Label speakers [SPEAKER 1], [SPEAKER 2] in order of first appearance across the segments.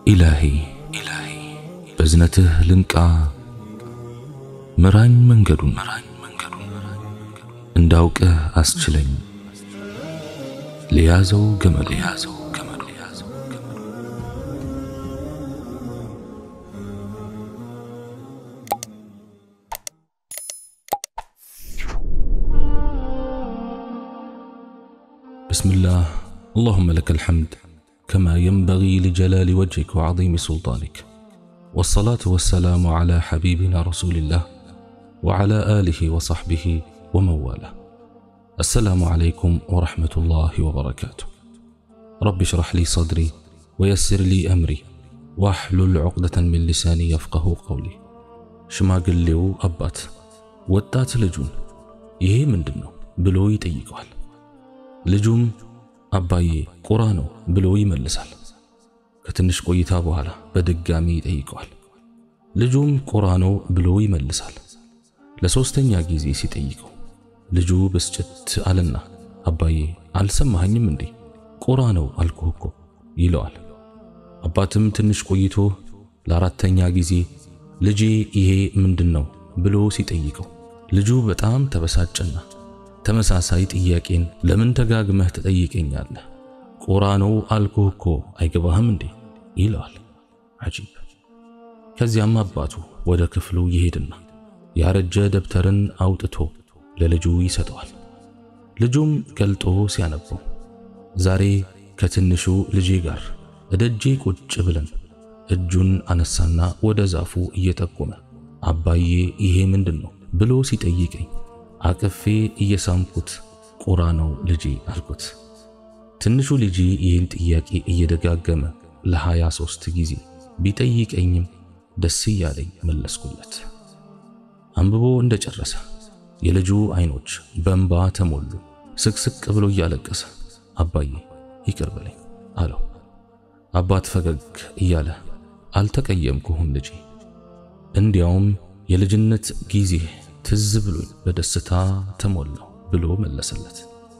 [SPEAKER 1] ኢላሂ በዝነትህ ልንቃ ምራኝ መንገዱን እንዳውቅህ አስችለኝ ለያዘው ገመዱ بسم الله اللهم لك الحمد كما ينبغي لجلال وجهك وعظيم سلطانك والصلاة والسلام على حبيبنا رسول الله وعلى آله وصحبه ومن والاه السلام عليكم ورحمة الله وبركاته رب اشرح لي صدري ويسر لي أمري واحلل عقدة من لساني يفقه قولي ሽማግሌው አባት ወጣት ልጁን ይሄ ምንድን ነው ብሎ ይጠይቀዋል። ልጁም አባዬ ቁራ ነው ብሎ ይመልሳል። ከትንሽ ቆይታ በኋላ በድጋሚ ይጠይቀዋል። ልጁም ቁራ ነው ብሎ ይመልሳል። ለሶስተኛ ጊዜ ሲጠይቀው ልጁ ብስጭት አለና አባዬ አልሰማኸኝም እንዴ ቁራ ነው አልኩህ እኮ ይለዋል። አባትም ትንሽ ቆይቶ ለአራተኛ ጊዜ ልጄ ይሄ ምንድን ነው ብሎ ሲጠይቀው ልጁ በጣም ተበሳጨና ተመሳሳይ ጥያቄን ለምን ተጋግመህ ትጠይቀኛለህ? ቁራ ነው አልኩህ እኮ አይገባህም እንዴ ይለዋል። አጂብ። ከዚያም አባቱ ወደ ክፍሉ ይሄድና ያረጀ ደብተርን አውጥቶ ለልጁ ይሰጠዋል። ልጁም ገልጦ ሲያነበው ዛሬ ከትንሹ ልጄ ጋር እደጄ ቁጭ ብለን እጁን አነሳና ወደ ዛፉ እየጠቆመ አባዬ ይሄ ምንድን ነው ብሎ ሲጠይቀኝ አቅፌ እየሳምኩት ቁራ ነው ልጄ አልኩት። ትንሹ ልጄ ይህን ጥያቄ እየደጋገመ ለሃያ ሦስት ጊዜ ቢጠይቀኝም ደስ እያለኝ መለስኩለት። አንብቦ እንደጨረሰ የልጁ አይኖች በእንባ ተሞሉ። ስቅስቅ ብሎ እያለቀሰ አባዬ ይቅር በለኝ አለው። አባት ፈገግ እያለ አልተቀየምኩህም ልጄ፣ እንዲያውም የልጅነት ጊዜ ትዝ ብሎኝ በደስታ ተሞላው ብሎ መለሰለት።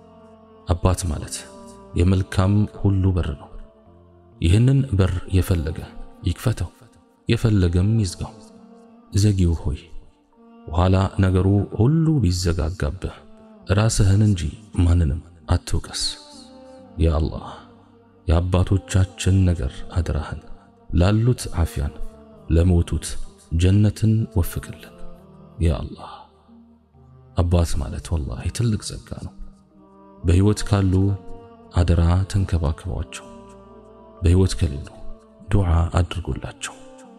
[SPEAKER 1] አባት ማለት የመልካም ሁሉ በር ነው። ይህንን በር የፈለገ ይክፈተው፣ የፈለገም ይዝጋው። ዘጊው ሆይ ኋላ ነገሩ ሁሉ ቢዘጋጋብህ ራስህን እንጂ ማንንም አትውቀስ። ያ አላህ የአባቶቻችን ነገር አደራህን ላሉት ዓፊያን ለሞቱት ጀነትን ወፍቅልን። ያ አላህ አባት ማለት ወላሂ ትልቅ ጸጋ ነው። በሕይወት ካሉ አደራ ተንከባከቧቸው፣ በሕይወት ከሌሉ ዱዓ አድርጎላቸው።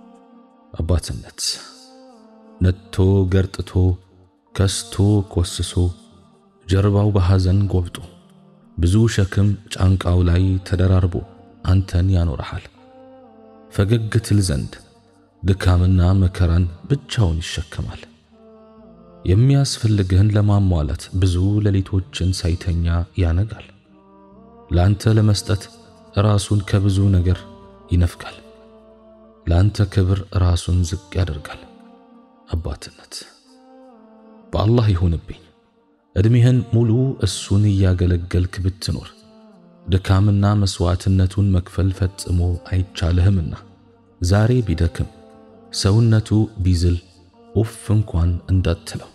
[SPEAKER 1] አባትነት ነጥቶ ገርጥቶ ከስቶ ኮስሶ ጀርባው በሐዘን ጎብጦ ብዙ ሸክም ጫንቃው ላይ ተደራርቦ አንተን ያኖረሃል። ፈገግ ትል ዘንድ ድካምና መከራን ብቻውን ይሸከማል። የሚያስፈልግህን ለማሟላት ብዙ ሌሊቶችን ሳይተኛ ያነጋል። ለአንተ ለመስጠት ራሱን ከብዙ ነገር ይነፍጋል። ለአንተ ክብር ራሱን ዝቅ ያደርጋል። አባትነት በአላህ ይሁንብኝ ዕድሜህን ሙሉ እሱን እያገለገልክ ብትኖር ድካምና መስዋዕትነቱን መክፈል ፈጽሞ አይቻልህምና ዛሬ ቢደክም ሰውነቱ ቢዝል ኡፍ እንኳን እንዳትለው።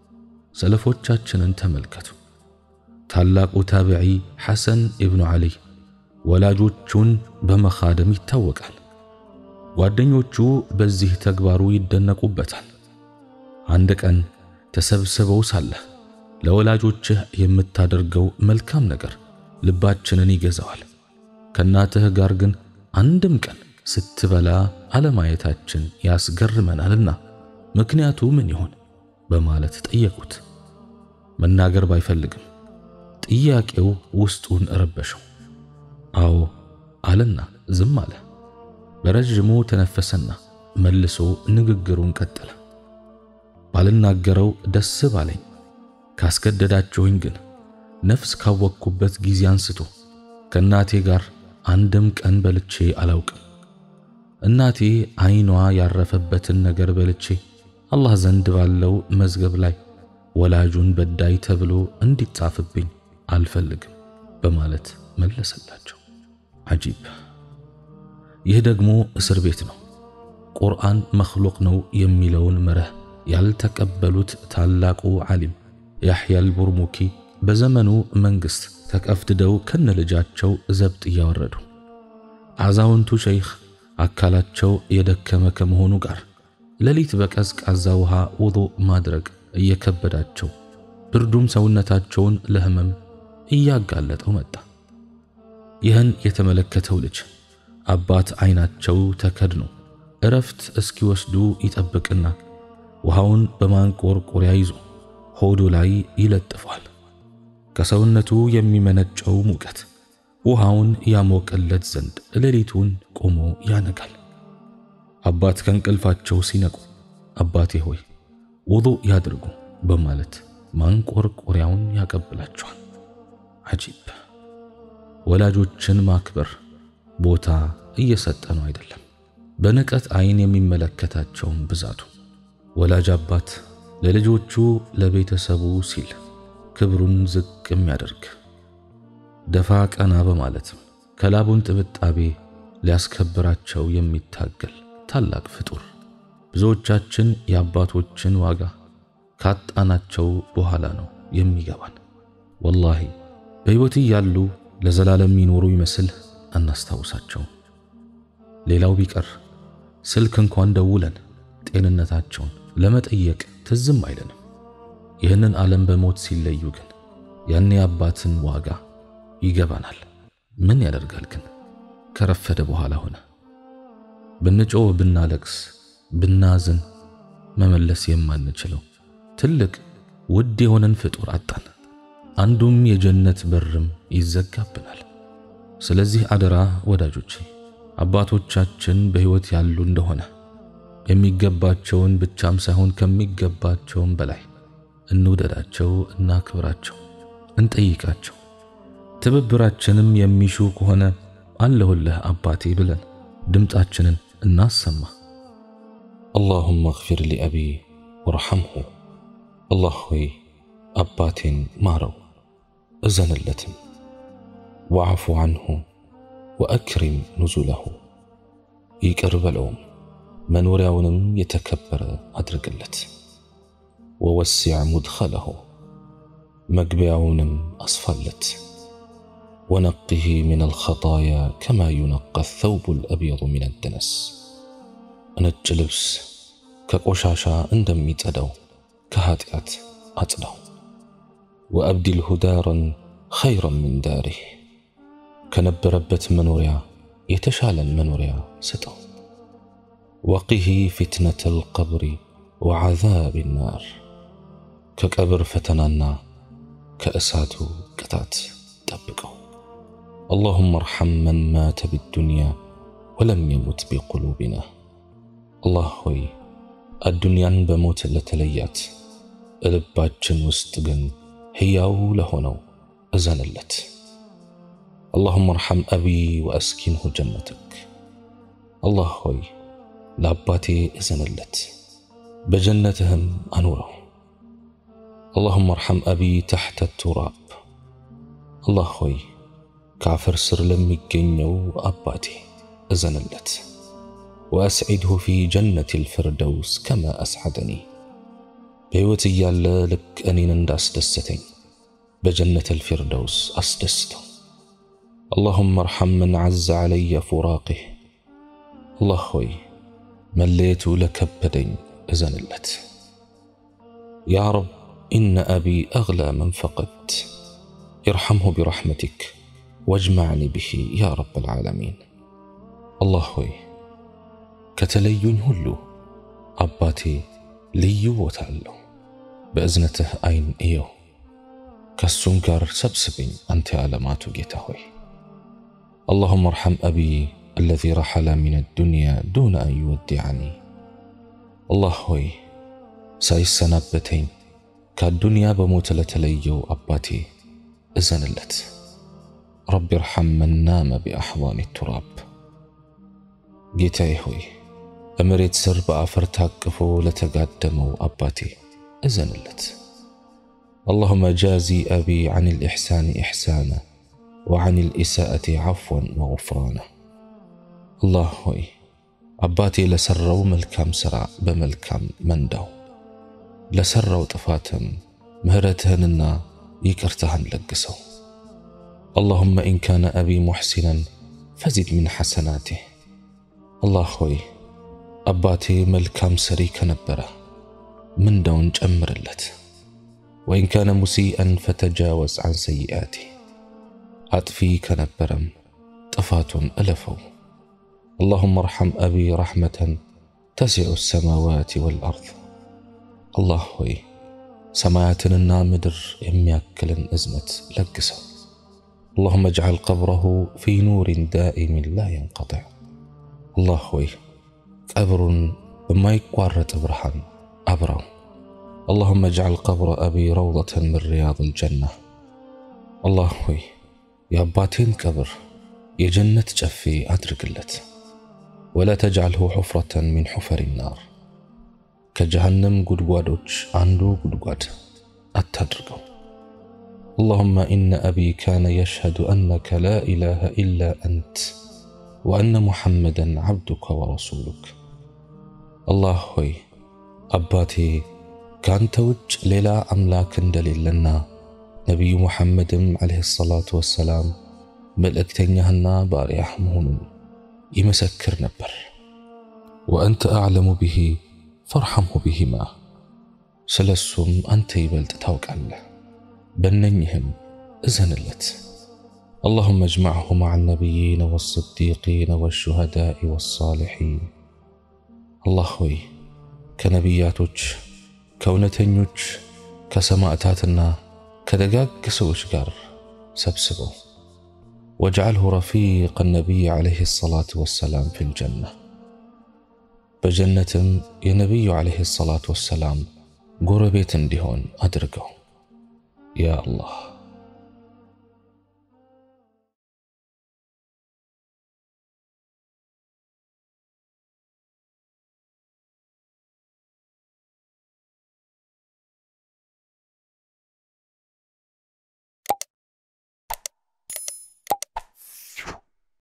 [SPEAKER 1] ሰለፎቻችንን ተመልከቱ። ታላቁ ታቢዒ ሐሰን ኢብኑ ዓሊ ወላጆቹን በመኻደም ይታወቃል። ጓደኞቹ በዚህ ተግባሩ ይደነቁበታል። አንድ ቀን ተሰብስበው ሳለህ ለወላጆችህ የምታደርገው መልካም ነገር ልባችንን ይገዛዋል። ከእናትህ ጋር ግን አንድም ቀን ስትበላ አለማየታችን ያስገርመናልና ምክንያቱ ምን ይሆን በማለት ጠየቁት። መናገር ባይፈልግም ጥያቄው ውስጡን ረበሸው። አዎ አለና ዝም አለ። በረዥሙ ተነፈሰና መልሶ ንግግሩን ቀጠለ። ባልናገረው ደስ ባለኝ ካስገደዳችሁኝ ግን ነፍስ ካወቅኩበት ጊዜ አንስቶ ከእናቴ ጋር አንድም ቀን በልቼ አላውቅም። እናቴ ዓይኗ ያረፈበትን ነገር በልቼ አላህ ዘንድ ባለው መዝገብ ላይ ወላጁን በዳይ ተብሎ እንዲጻፍብኝ አልፈልግም በማለት መለሰላቸው። አጂብ ይህ ደግሞ እስር ቤት ነው። ቁርአን መኽሉቅ ነው የሚለውን መርህ ያልተቀበሉት ታላቁ ዓሊም ያሕያ አልቡርሙኪ በዘመኑ መንግሥት ተቀፍድደው ከነ ልጃቸው ዘብጥ እያወረዱ አዛውንቱ ሸይኽ አካላቸው የደከመ ከመሆኑ ጋር ሌሊት በቀዝቃዛ ውሃ ውዱእ ማድረግ እየከበዳቸው ብርዱም ሰውነታቸውን ለህመም እያጋለጠው መጣ። ይህን የተመለከተው ልጅ አባት አይናቸው ተከድኖ እረፍት እስኪወስዱ ይጠብቅና ውሃውን በማንቆርቆሪያ ይዞ ሆዱ ላይ ይለጥፏል። ከሰውነቱ የሚመነጨው ሙቀት ውሃውን ያሞቀለት ዘንድ ሌሊቱን ቆሞ ያነጋል። አባት ከእንቅልፋቸው ሲነቁ አባቴ ሆይ ውዱእ ያድርጉ በማለት ማንቆርቆሪያውን ያቀብላቸዋል። አጂብ! ወላጆችን ማክበር ቦታ እየሰጠ ነው አይደለም፣ በንቀት አይን የሚመለከታቸውን ብዛቱ። ወላጅ አባት ለልጆቹ ለቤተሰቡ ሲል ክብሩን ዝቅ የሚያደርግ ደፋ ቀና በማለትም ከላቡን ጥብጣቤ ሊያስከብራቸው የሚታገል ታላቅ ፍጡር። ብዙዎቻችን የአባቶችን ዋጋ ካጣናቸው በኋላ ነው የሚገባን። ወላሂ በሕይወት እያሉ ለዘላለም የሚኖሩ ይመስል አናስታውሳቸው። ሌላው ቢቀር ስልክ እንኳን ደውለን ጤንነታቸውን ለመጠየቅ ትዝም አይለንም። ይህንን ዓለም በሞት ሲለዩ ግን ያኔ አባትን ዋጋ ይገባናል። ምን ያደርጋል ግን ከረፈደ በኋላ ሆነ። ብንጮህ፣ ብናለቅስ፣ ብናዝን መመለስ የማንችለው ትልቅ ውድ የሆነን ፍጡር አጣን። አንዱም የጀነት በርም ይዘጋብናል። ስለዚህ አደራ ወዳጆቼ አባቶቻችን በሕይወት ያሉ እንደሆነ የሚገባቸውን ብቻም ሳይሆን ከሚገባቸውም በላይ እንውደዳቸው፣ እናክብራቸው፣ እንጠይቃቸው። ትብብራችንም የሚሹ ከሆነ አለሁልህ አባቴ ብለን ድምፃችንን እናሰማ።
[SPEAKER 2] አላሁመ እግፊር ሊአቢ ወርሐምሁ። አላህ ሆይ አባቴን ማረው እዘንለትም፣ ወዓፉ ዐንሁ ወአክሪም ኑዙለሁ ይቅር በለውም መኖሪያውንም የተከበረ አድርግለት። ወወሲዕ ሙድኸለሁ መግቢያውንም አስፋለት። ወነቅህ ሚነል ኸጣያ ከማ ዩነቀ ተውቡል አብየዱ ሚነ ደነስ ነጭ ልብስ ከቆሻሻ እንደሚጸዳው ከኀጢአት አጽዳው። ወአብዲልሁ ዳረን ኸይረን ሚን ዳሪህ ከነበረበት መኖሪያ የተሻለን መኖሪያ ስጠው። ወቂህ ፊትነተል ቀብሪ ወዓዛብ ናር ከቀብር ፈተናና ከእሳቱ ቅጣት ጠብቀው። አላሁመ እርሐም መን ማተ ቢዱንያ ወለም የሙት ቢቁሉቢና። አላህ ሆይ አዱንያን በሞት ለተለያት እልባችን ውስጥ ግን ሕያው ለሆነው እዘንለት። አላሁመ እርሐም አቢ ወአስኪንሁ ጀነተክ። አላህ ሆይ ለአባቴ እዘንለት በጀነትህም አኑረው። አላሁመ እርሐም አቢ ተሕተ ቱራብ። አላህ ሆይ ከአፈር ስር ለሚገኘው አባቴ እዘንለት። ወአስዒድሁ ፊ ጀነቲል ፊርደውስ ከማ አስዓደኒ። በሕይወት እያለ ልክ እኔን እንዳስደሰተኝ በጀነተል ፊርደውስ አስደስተው። አላሁመ እርሐም መን ዐዘ ዐለየ ፉራቂህ። አላህ ሆይ መለየቱ ለከበደኝ እዘንለት። ያ ረብ ኢነ አቢ አግላ መን ፈቀድት ኢርሐምሁ ቢረሕመቲክ ወጅመዕኒ ብሂ ያ ረበል ዓለሚን። አላህ ሆይ ከተለዩኝ ሁሉ አባቴ ልዩ ቦታ አለው። በእዝነትህ ዐይን እየው፣ ከሱም ጋር ሰብስበኝ አንተ የዓለማቱ ጌታ ሆይ። አላሁመ እርሐም አቢ አለዚ ረሐለ ሚነ ዱንያ ዱነ አን ዩወዲዐኒ። አላህ ሆይ ሳይሰናበተኝ ከአዱንያ በሞት ለተለየው አባቴ እዘንለት። ረቢ እርሐም መን ናመ ቢአሕዋኒ ቱራብ። ጌታዬ ሆይ በመሬት ስር በአፈር ታቅፎ ለተጋደመው አባቴ እዘንለት። አላሁመ ጃዚ አቢ ዐን ልኢሕሳን ኢሕሳና ወዐን ልኢሳአቲ ዐፍወን ወጉፍራና። አላህ ሆይ አባቴ ለሰራው መልካም ሥራ በመልካም መንዳው፣ ለሰራው ጥፋትም ምህረትህንና ይቅርታህን ለግሰው። አላሁመ ኢን ካነ አቢ ሙሕሲነን ፈዚድ ሚን ሐሰናቲህ። አላህ ሆይ አባቴ መልካም ሰሪ ከነበረ ምንዳውን ጨምርለት። ወኢን ካነ ሙሲአን ፈተጃወዝ ዐን ሰይአቲህ። አጥፊ ከነበረም ጥፋቱን እለፈው። አላሁመ አርሐም አቢ ረሕመተን ተሲዑ ሰማዋት ወልአርድ። አላህ ሆይ ሰማያትንና ምድር የሚያክልን እዝነት ለግሰው። አላሁመ እጅዐል ቀብረሁ ፊ ኑሪን ዳኢሚን ላ የንቀጢዕ። አላህ ሆይ ቀብሩን በማይቋረጥ ብርሃን አብራው። አላሁመ እጅዐል ቀብረ አቢ ረውደተን ምን ሪያዲል ጀና። አላህ ሆይ የአባቴን ቀብር የጀነት ጨፌ አድርግለት። ወላ ተጅዐልሁ ሑፍረተን ሚን ሑፈሪ ናር ከጀሃነም ጉድጓዶች አንዱ ጉድጓድ አታድርገው። አላሁመ ኢነ አቢ ካነ የሽሀዱ አነከ ላ ኢላሃ ኢላ አንት ወአነ ሙሐመደን ዓብዱከ ወረሱሉክ። አላህ ሆይ አባቴ ከአንተ ውጭ ሌላ አምላክ እንደሌለና ነቢዩ ሙሐመድም ዓለይሂ ሰላቱ ወሰላም መልእክተኛህና ባሪያህ መሆኑን ይመሰክር ነበር። ወአንተ አዕለሙ ብሂ ፈርሐምሁ ቢሂማ ስለ እሱም አንተ ይበልጥ ታውቃለህ፣ በነኝህም እዘንለት። አላሁመ እጅመዕሁ መዓ ነቢይነ ወስዲቂነ ወሹሃዳኢ ወሳሊሒን። አላህ ሆይ ከነቢያቶች ከእውነተኞች ከሰማዕታትና ከደጋግ ሰዎች ጋር ሰብስበው። ወጅዐልሁ ረፊቀ ነቢይ ዓለይሂ ሰላቱ ወሰላም ፊል ጀና በጀነትም የነቢዩ ዓለይሂ ሰላቱ ወሰላም ጎረቤት እንዲሆን አድርገው ያ አላህ።